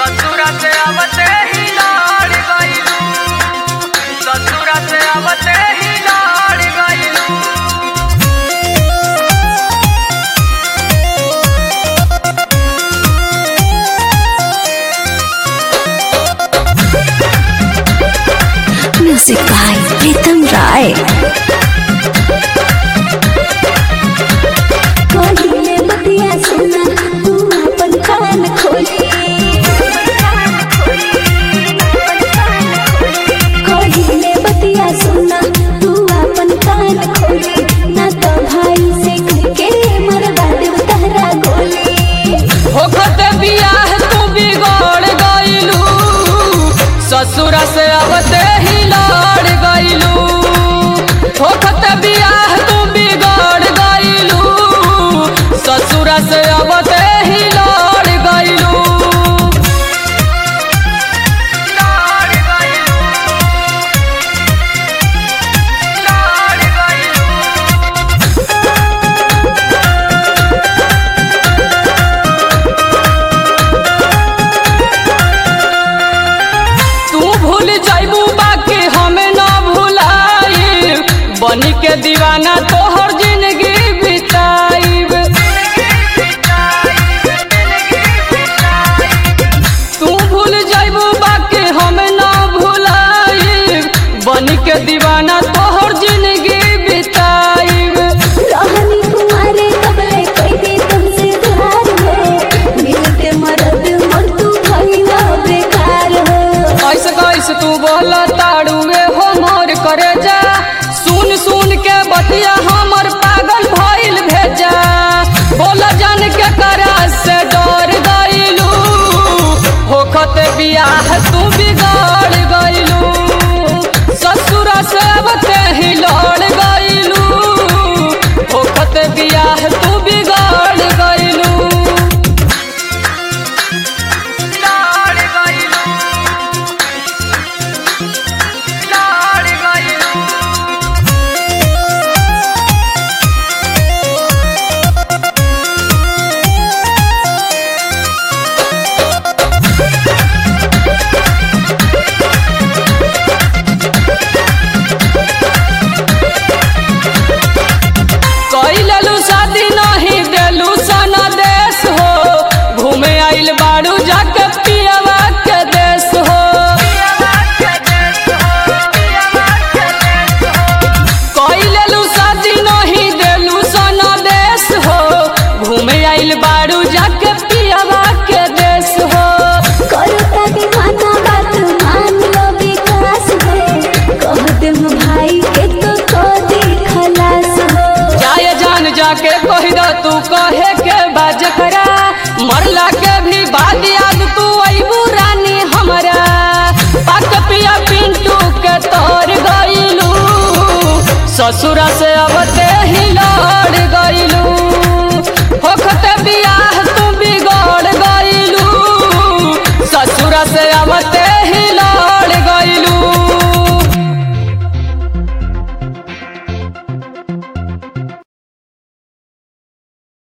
ससुरा से आवते ही लड़ गइलू ससुरा से आवते ही लड़ गइलू Music by Pritam Rai. कहिले बतिया सुना तू अपन कान खोली कहिले बतिया सुना तू अपन कान खोली ना तो भाई से के मरवा देव तहरा गोली होखत बियाह तू बिगड़ गइलू ससुरा से आवते ही लड़ गइलू होखत बियाह तू बिगड़ गइलू ससुरा से आवते ही लड़ गइलू लड़ गइलू लड़ गइलू तू भूल जाइबू बाकी हमें ना भुलाई बनी के दीवाना तोहर जिंदगी बिताइब तू भूल जाइबू बाकी हमें ना भुलाई बनी के दीवाना तोहर जिंदगी बिताइब रहनी कुमारे कबले कोई भी तुमसे प्यार हो मिलते मरद मन तू भइला बेकार हो ऐसे कैसे तू बोल ताड़ुए हो मोर करे जा सुन सुन के बतिया हमर पागल भइल भेजा बोल जान के करा से डर गइलू होखत बियाह तू बिगड़ गइलू ससुर से बते ही लड़ गइलू होखत बियाह तू बिगड़ गइलू लड़ गइलू लड़ गइलू कैलू शादी नहीं देलू सना देश हो घूमे आइल बाड़ू जाके पियावा के देश हो कैलू शादी नहीं देलू सना देश हो घूमे आइल बाड़ू जाके पियावा के देश हो करता दीवाना बात मान लो विकास हो कह दे भाई के तो को दे खलास हो जाए जान जाके कही दो तू कहे के बाज करा मरला के भी बाद याद तू अबू रानी हमरा पाक पिया पिंटू के तोर गइलू ससुरा से अबते ही लड़ गइलू होखते बियाह तू बिगड़ गइलू ससुरा से अबते